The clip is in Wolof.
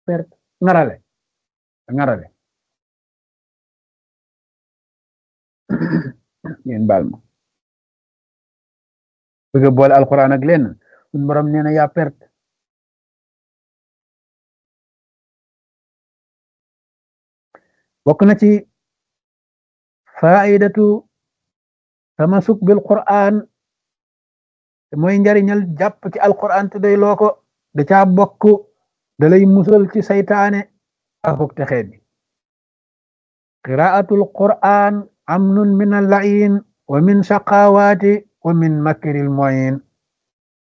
perte ngarale ngarale ngeen baal ma bëgg a boole alquran ak lenn suñ borom nee na yaa perte bokk na ci faidatu tamasuk bil quran te mooy njariñal jàpp ci alquran te day loo ko da caa bokk da lay musal ci saytaane akuk te xeet bi qiraatul quran amnun min al lain wa min shaqawaati wa min makril moyin